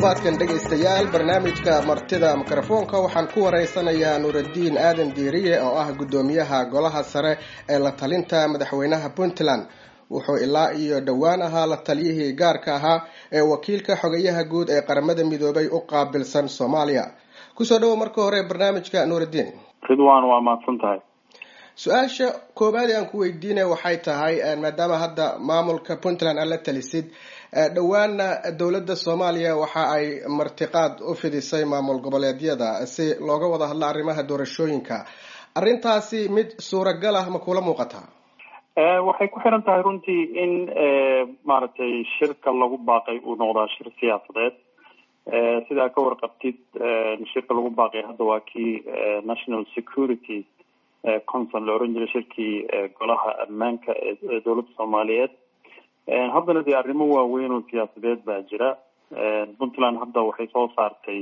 toddobaadkan dhegaystayaal barnaamijka martida mikrofoonka waxaan ku waraysanayaa nuuraddiin aadan diiriye oo ah guddoomiyaha golaha sare ee la talinta madaxweynaha puntland wuxuu ilaa iyo dhowaan ahaa la taliyihii gaarka ahaa ee wakiilka xogayaha guud ee qaramada midoobay u qaabilsan soomaaliya kusoo dhawo marka hore barnaamijka nuuraddiin ridwan waa mahadsan tahay su-aasha koobaad ee aan ku weydiinaya waxay tahay maadaama hadda maamulka puntland aad la talisid dhowaana dowladda soomaaliya waxa ay martiqaad u fidisay maamul goboleedyada si looga wada hadlo arrimaha doorashooyinka arrintaasi mid suuragal ah ma kula muuqataa waxay ku xiran tahay runtii in maaragtay shirka lagu baaqay uu noqdaa shir siyaasadeed sidaa ka warqabtid shirka lagu baaqay hadda waa kii national security council la oran jiray shirkii golaha ammaanka ee dowladda soomaaliyeed haddana dee arrimo waaweyn oo siyaasadeed baa jira puntland hadda waxay soo saartay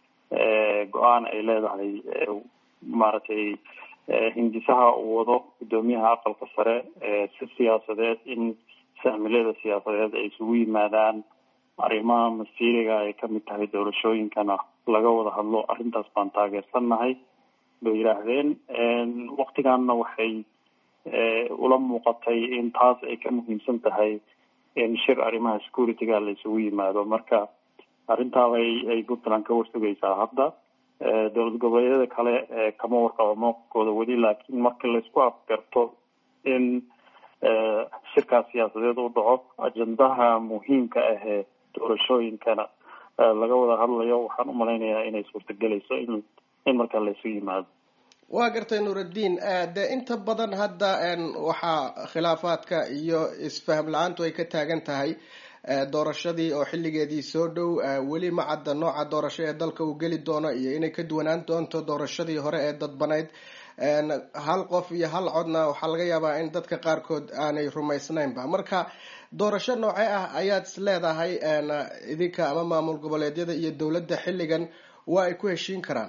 go-aan ay leedahay maaragtay hindisaha uu wado guddoomiyaha aqalka sare si siyaasadeed in saamilada siyaasadeed ay isugu yimaadaan arrimaha masiiriga ay kamid tahay doorashooyinkana laga wada hadlo arrintaas baan taageersannahay bay yidhaahdeen waktigaanna waxay ula muuqatay in taas ay ka muhiimsan tahay in shir arrimaha securityga la isugu yimaado marka arrintaabay ay puntland ka warsugaysaa hadda dowlad goboleedyada kale kama warqabo mowqifkooda weli laakiin marka laisku afgarto in shirkaas siyaasadeed u dhaco ajendaha muhiimka ahee doorashooyinkana laga wada hadlayo waxaan u malaynayaa inay suurtagelayso in in markaa laisu yimaado waa gartay nuuraddiin de inta badan hadda waxaa khilaafaadka iyo isfaham la-aantu ay ka taagan tahay doorashadii oo xilligeedii soo dhow weli ma cadda nooca doorasho ee dalka uu geli doono iyo inay ka duwanaan doonto doorashadii hore ee dadbanayd hal qof iyo hal codna waxaa laga yaabaa in dadka qaarkood aanay rumaysnaynba marka doorasho noocee ah ayaad is leedahay idinka ama maamul goboleedyada iyo dowladda xilligan waa ay ku heshiin karaan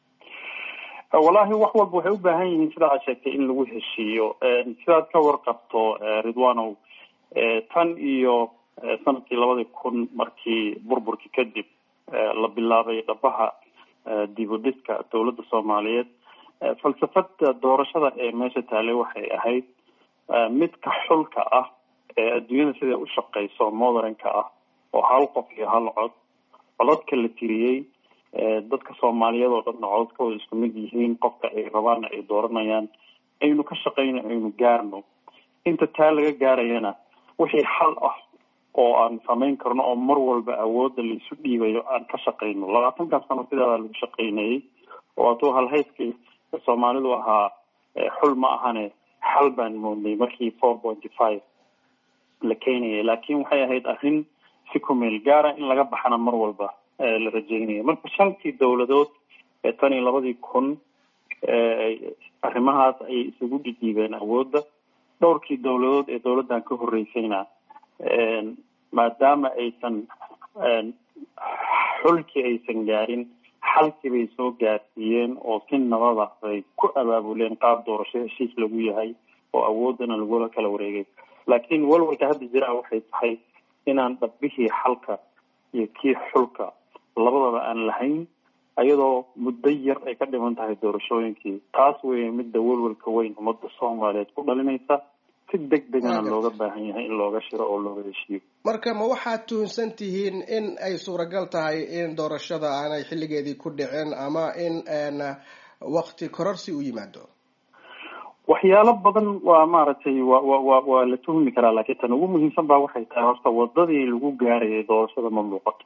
wallahi wax walba waxay u baahan yihiin sidaa aad sheegtay in lagu heshiiyo sidaad ka warqabto ridwanow tan iyo sanadkii labadii kun markii burburkii kadib la bilaabay dhabaha dib u dhiska dowladda soomaaliyeed falsafada doorashada ee meesha taalay waxay ahayd midka xulka ah ee adduunyada siday u shaqeyso modernka ah oo hal qof iyo hal cod codadka la tiriyey dadka soomaaliyeed oo dhanna codadkooda isku mid yihiin qofka ay rabaana ay dooranayaan aynu ka shaqeyno aynu gaarno inta taa laga gaarayana wixii xal ah oo aan samayn karno oo mar walba awoodda la isu dhiibayo aan ka shaqeyno labaatankan sano sidaada lagu shaqeynayay oo hadduu halhayskii soomaalidu ahaa xul ma ahane xal baan moodnay markii four pointy five la keenayay laakiin waxay ahayd arrin si kumeel gaara in laga baxana mar walba la rajeynaya marka shantii dowladood ee tan iyo labadii kun arrimahaas ayay isugu dhidhiibeen awoodda dhowrkii dowladood ee dowladdan ka horeysayna maadaama aysan xulkii aysan gaarin xalkii bay soo gaarsiiyeen oo si nabada bay ku abaabuleen qaab doorasho heshiis lagu yahay oo awooddana lagula kala wareegay laakiin walwalka hadda jiraa waxay tahay inaan dhabbihii xalka iyo kii xulka labadaba aan lahayn ayadoo muddo yar ay ka dhiman tahay doorashooyinkii taas weeye midda welwelka weyn ummadda soomaaliyeed ku dhalinaysa si deg degana looga baahan yahay in looga shiro oo looga heshiiyo marka ma waxaad tuhunsan tihiin in ay suuragal tahay in doorashada aanay xilligeedii ku dhicin ama in wakti kororsi u yimaado waxyaalo badan waa maaragtay wa wa wa waa la tuhmi karaa laakiin tan ugu muhiimsan baa waxay tahay horta wadadii lagu gaarayay doorashada ma muuqato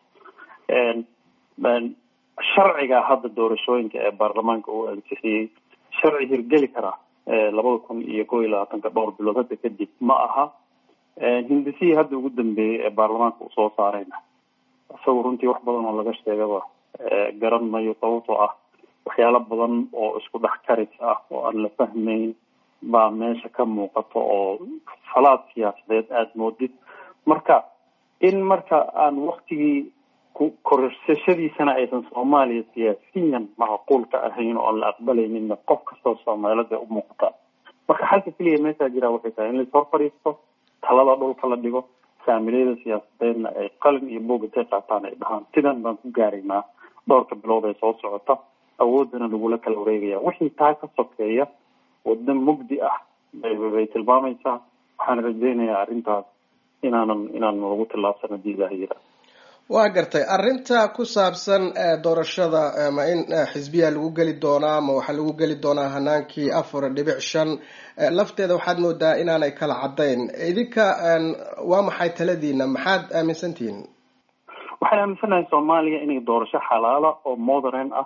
sharciga hadda doorashooyinka ee baarlamaanka uu ansixiyey sharci hirgeli karaa labada kun iyo kow iyo labaatanka dhowr bilood hadda kadib ma aha hindisihii hadda ugu dambeeyey ee baarlamaanka uu soo saarayna isagu runtii wax badan oo laga sheegaba garan mayo sababtoo ah waxyaalo badan oo isku dhex karis ah oo aan la fahmayn baa meesha ka muuqato oo falaad siyaasadeed aada moodid marka in marka aan waktigii korsashadiisana aysan soomaaliya siyaasiyan macquul ka ahayn oo aan la aqbalayninna qof kastoo soomaalida u muuqata marka xalka keliya meeshaa jiraa waxay tahay in lais hor fadhiisto talada dhulka la dhigo faamiliyada siyaasadeedna ay qalin iyo boog intay qaataan ay dhahaan sidan baan ku gaaraynaa dhowrka bilood ee soo socota awoodana lagula kala wareegaya wixii taa ka sokeeya waddo mugdi ah bay tilmaamaysaa waxaan rajeynayaa arrintaas inaanan inaanan lagu tillaabsan haddii ilaah yira waa gartay arrinta ku saabsan doorashada ma in xisbiya lagu geli doonaa ma waxaa lagu geli doonaa hanaankii afar dhibic shan lafteeda waxaad moodaa inaanay kala caddayn idinka waa maxay taladiina maxaad aaminsantihiin waxaan aaminsanahay soomaaliya inay doorasho xalaala oo modern ah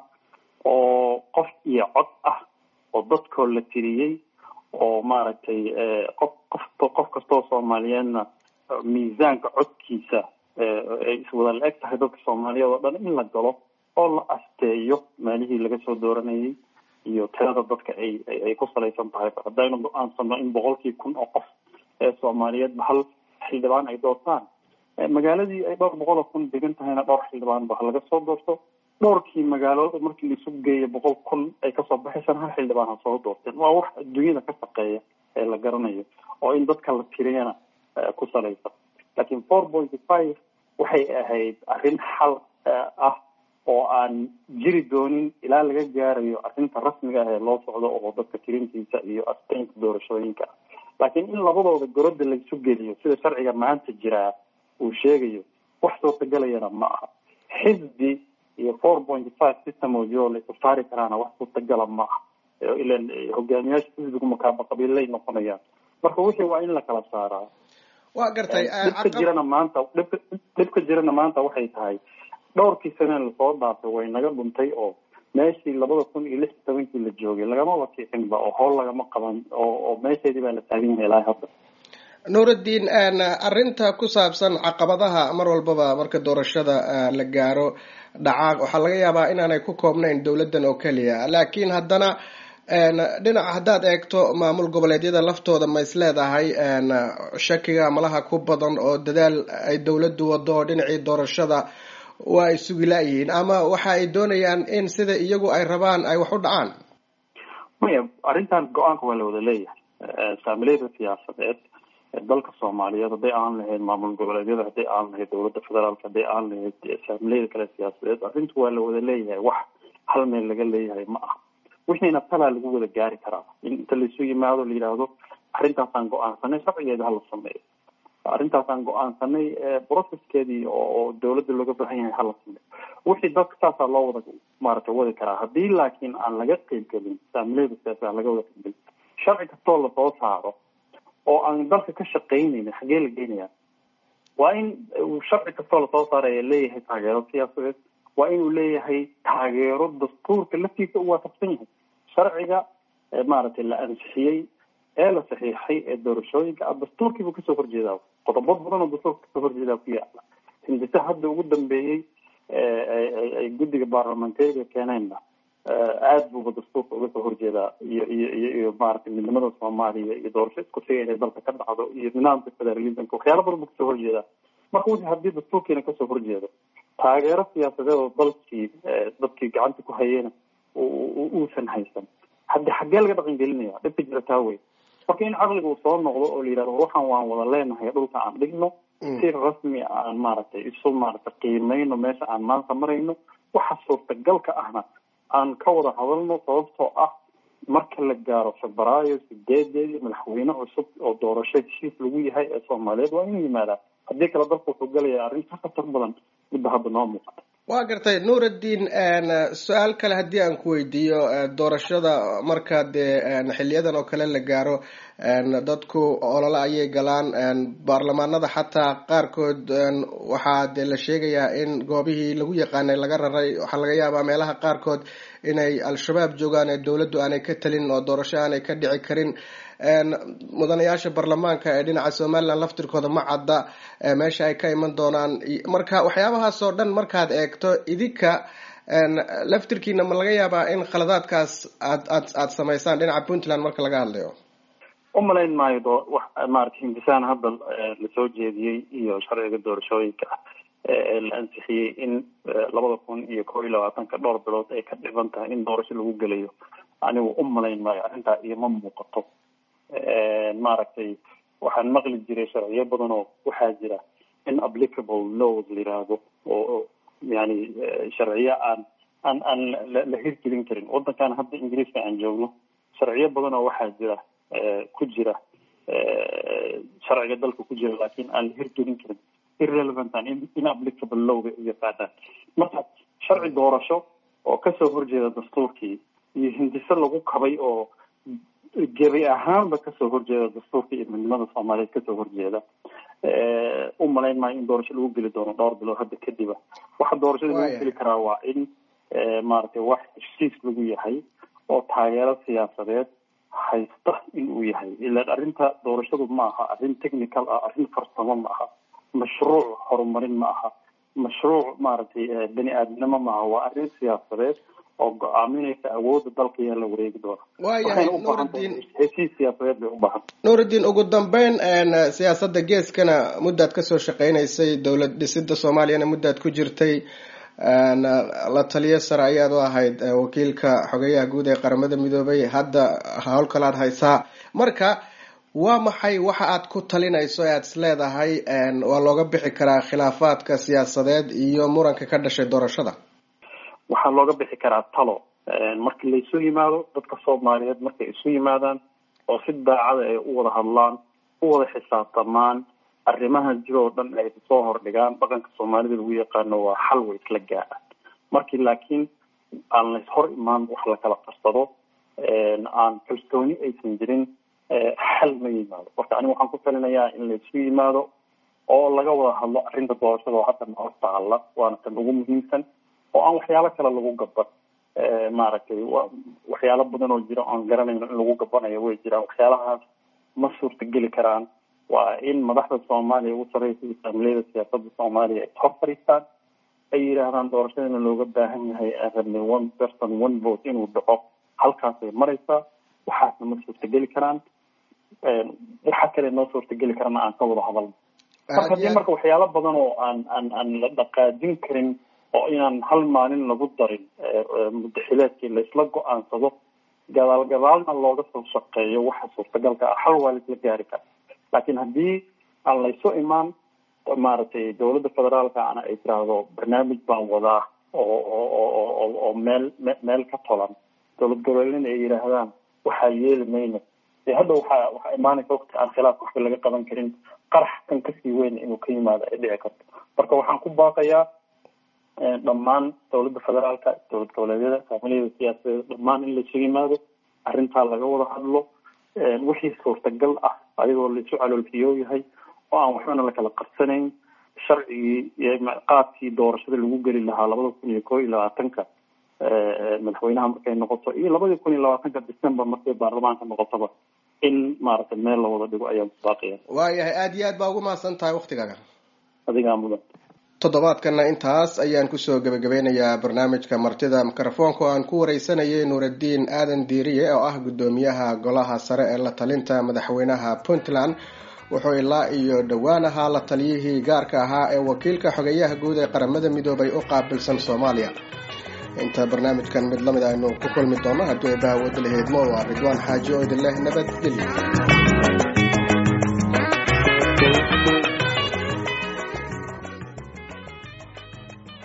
oo qof iyo cod ah oo dadkoo la tiriyey oo maaragtay qof qof qof kastoo soomaaliyeedna miisaanka codkiisa ay iswada la eg tahay dadka soomaaliyeed oo dhan in la galo oo la asteeyo meelihii laga soo dooranayay iyo tirada dadka ay ay ku salaysan tahay haddaynu go-aansano in boqolkii kun oo qof ee soomaaliyeedba hal xildhibaan ay doortaan magaaladii ay dhowr boqol oo kun degan tahayna dhowr xildhibaan ba laga soo doorto dhowrkii magaalo markii laisu geeyo boqol kun ay kasoo baxaysaan hal xildhibaan ha soo doorteen waa wax adduunyada ka shaqeeya ee la garanayo oo in dadka la tiriyana ku salaysan laakiin four pointy five waxay ahayd arrin xal ah oo aan jiri doonin ilaa laga gaarayo arrinta rasmiga ah ee loo socdo oo dadka tirintiisa iyo asteynta doorashooyinka ah laakiin in labadooda goroda laisu geliyo sida sharciga maanta jiraa uu sheegayo wax suurtagelayana ma aha xisbi iyo four pointy five system oo jiro la isasaari karaana wax suurtagala ma aha ilan hogaamiyaasha xisbigu makaaba qabiillay noqonayaan marka wixii waa in la kala saaraa waa gartay dhibka jirana maanta dhibka dhibka jirana maanta waxay tahay dhowrkii sane lasoo dhaafay way naga dhuntay oo meeshii labada kun iyo lix iyo tobankii la joogay lagama wakiicinba oo howl lagama qaban oo oo meesheedii baa la taagan yahay ilaa hadda nuuraddiin arrinta ku saabsan caqabadaha mar walbaba marka doorashada la gaaro dhacaaq waxaa laga yaabaa inaanay ku koobnayn dowladdan oo keliya laakiin haddana dhinaca haddaad eegto maamul goboleedyada laftooda ma is leedahay shakiga malaha ku badan oo dadaal ay dowladdu wado oo dhinacii doorashada waa ay sugi la-yihiin ama waxa ay doonayaan in sida iyagu ay rabaan ay wax u dhacaan maya arrintan go-aanka waa la wada leeyahay saamileyda siyaasadeed dalka soomaaliyeed hadday aan lahayd maamul goboleedyada hadday aan lahayd dowladda federaalk hadday aan lahayd saamileyda kale siyaasadeed arrintu waa la wada leeyahay wax hal meel laga leeyahay ma aha wixiina talaa lagu wada gaari karaa in inta laisu yimaado la yidhaahdo arrintaasaan go-aansanay sharcigeeda hala sameeyo arrintaasaan go-aansanay processkeedii oo dowladda looga baahan yahay hala sameeyo wixii dadka saasaa loo wada maaragtay wadi karaa haddii laakiin aan laga qeybgelin saamileyda siyaasa aan laga wada qeybgelin sharci kastoo lasoo saaro oo aan dalka ka shaqaynaynin xaggee la geenayaa waa in sharci kastoo lasoo saaraya leeyahay taageero siyaasadeed waa inuu leeyahay taageero dastuurka laftiisa u waafaqsan yahay sharciga maaragtay la ansixiyey ee la saxiixay ee doorashooyinka ah dastuurkiibuu kasoo horjeedaa qodobo badan oo dastuurka kasoo horjeedaa ku yaala hindise hadda ugu dambeeyey ay guddiga baarlamentariga keeneenna aada buuba dastuurka uga soo horjeedaa iyo iyo iyo iyo maaragtay midnimada soomaaliya iyo doorasho isku siga inay dalka ka dhacdo iyo nidaamka federalismka waxyaala badan buu kasoo horjeedaa marka wixii haddii dastuurkiina kasoo horjeedo taageero siyaasadeed oo dalkii dadkii gacanta ku hayeyna uusan haysan haddi xaggee laga dhaqan gelinaya dhibka jira taa wey marka in caqliga uu soo noqdo oo la yidhahdo waxaan waan wada leenahay dhulka aan dhigno si rasmi aan maaragtay isu maaragtay qiimeyno meesha aan maanta marayno waxa suurtagalka ahna aan ka wada hadalno sababtoo ah marka la gaaro febraayo sideedeedii madaxweyne cusub oo doorasho heshiis lagu yahay ee soomaaliyeed waa inuu yimaadaa haddii kale dalka wuxuu galaya arrin ka khatar badan midba hadda noo muuqata waa gartay nuuraddiin su-aal kale haddii aan ku weydiiyo doorashada marka dee xiliyadan oo kale la gaaro dadku olole ayay galaan baarlamaanada xataa qaarkood waxaa dee la sheegayaa in goobihii lagu yaqaanay laga raray waxaa laga yaabaa meelaha qaarkood inay al-shabaab joogaan ee dowladdu aanay ka talin oo doorasho aanay ka dhici karin mudanayaasha baarlamaanka ee dhinaca somaliland laftirkooda ma cadda meesha ay ka iman doonaan marka waxyaabahaas oo dhan markaad eegto idinka laftirkiina ma laga yaabaa in khaladaadkaas aad aad aada samaysaan dhinaca puntland marka laga hadlayo umalayn maayo do wax maarata hindisaan hadda lasoo jeediyey iyo sharciga doorashooyinka ah ee la ansixiyey in labada kun iyo kob iyo labaatanka dhowr bilood ay ka dhiban tahay in doorasho lagu gelayo anigu umalayn maayo arrintaa ioma muuqato maaragtay waxaan maqli jiray sharciyo badan oo waxaa jira inapplicable laws la yiraahdo oo yani sharciyo aan aan aan la hirgelin karin waddankan hadda ingiriiska aan joogno sharciyo badan oo waxaa jira ku jira sharciga dalka ku jira laakiin aan la hirgelin karin irrelevant an inapplicable lowga u yaqaanaan marka sharci doorasho oo kasoo horjeeda dastuurkii iyo hindise lagu kabay oo gebi ahaanba kasoo horjeeda dastuurka iyo midnimada soomaaliyeed kasoo horjeeda u malayn maayo in doorasho lagu geli doono dhowr bilood hadda kadiba waxa doorashada lagu geli karaa waa in maaragtay wax heshiis lagu yahay oo taageero siyaasadeed haysta in uu yahay ilaan arrinta doorashadu ma aha arrin technical ah arrin farsamo ma aha mashruuc horumarin ma aha mashruuc maaragtay bani aadamnimo ma aha waa arrin siyaasadeed oo go-aaminaysa awoodda dalka yaa la wareegi doona waayahay nuurudiin heshiis siyaasadeed bay u baahan nuurudiin ugu dambeyn siyaasadda geeskana muddaad kasoo shaqeynaysay dowlad dhisida soomaaliyana muddaad ku jirtay la taliyo sare ayaad u ahayd wakiilka xogeyaha guud ee qaramada midoobay hadda howl kalaad haysaa marka waa maxay waxa aad ku talinayso ee aad is leedahay waa looga bixi karaa khilaafaadka siyaasadeed iyo muranka ka dhashay doorashada waxaa looga bixi karaa talo markii laysu yimaado dadka soomaaliyeed markay isu yimaadaan oo si daacada ay u wada hadlaan u wada xisaabtamaan arrimaha jir oo dhan ay soo hordhigaan dhaqanka soomaalida lagu yaqaano waa xal way isla gaadhaan markii laakiin aan lays hor imaan wax la kala qarsado aan kalsooni aysan jirin xal ma yimaado marka aniga waxaan ku talinayaa in laysu yimaado oo laga wada hadlo arrinta doorashada oo hadda nahor taalla waana tan ugu muhiimsan oo aan waxyaalo kale lagu gaban maaragtay waxyaalo badan oo jira oan garanayno in lagu gabanayo way jiraan waxyaalahaas ma suurtageli karaan waa in madaxda soomaaliya ugu sareysa islaamiliyada siyaasadda soomaaliya ay hor fadhiistaan ay yidhaahdaan doorashadana looga baahan yahay aan rabnay one person one vote inuu dhaco halkaasay maraysaa waxaasna ma suurtageli karaan waxa kale noo suurtageli karana aan ka wada hadalno marka haddii marka waxyaalo badan oo aan aan aan la dhaqaajin karin oo inaan hal maalin lagu darin mudaxileedkii laysla go-aansado gadaal gadaalna looga soo shaqeeyo waxa suurtagalka ah hal waa laisla gaari kara laakiin haddii aan laysu imaan maaragtay dowladda federaalka ana ay tiraahdo barnaamij baan wadaa oo oo oo meel meel ka tolan dowlad goboleedna ay yidhaahdaan waxaa yeeli mayno dee hadda waxaa waxaa imaanaysa waqti aan khilaaf waxba laga qaban karin qarax kan kasii weyn inuu ka yimaado ay dhici karto marka waxaan ku baaqayaa dhammaan dowladda federaalka dowlad goboleedyada faamiliyada siyaasadeed dhammaan in laysu yimaado arrintaa laga wada hadlo wixii suurtagal ah ayagoo laisu caloolfiyoo yahay oo aan waxbana lakala qarsanayn sharcigii qaadkii doorashada lagu geli lahaa labada kun iyo koo iyo labaatanka madaxweynaha markay noqoto iyo labadii kun iyo labaatanka december markay baarlamaanka noqotoba in maaragtay meel la wada dhigo ayaa baaqaya waayahay aada iyo aad baa ugu mahadsan tahay waktigaaga adigaa mudan toddobaadkana intaas ayaan kusoo gebagabeynayaa barnaamijka martida mikrofoonka oo aan ku wareysanayay nuuraddiin aadan diiriye oo ah guddoomiyaha golaha sare ee la talinta madaxweynaha puntland wuxuu ilaa iyo dhowaan ahaa la taliyihii gaarka ahaa ee wakiilka xogeyaha guud ee qaramada midoobay u qaabilsan soomaaliya inta barnaamijkan mid lamid aynu ku kulmi doono haddii ay baha wada laheydmo waa ridwaan xaaji oo idin leh nabadgelyo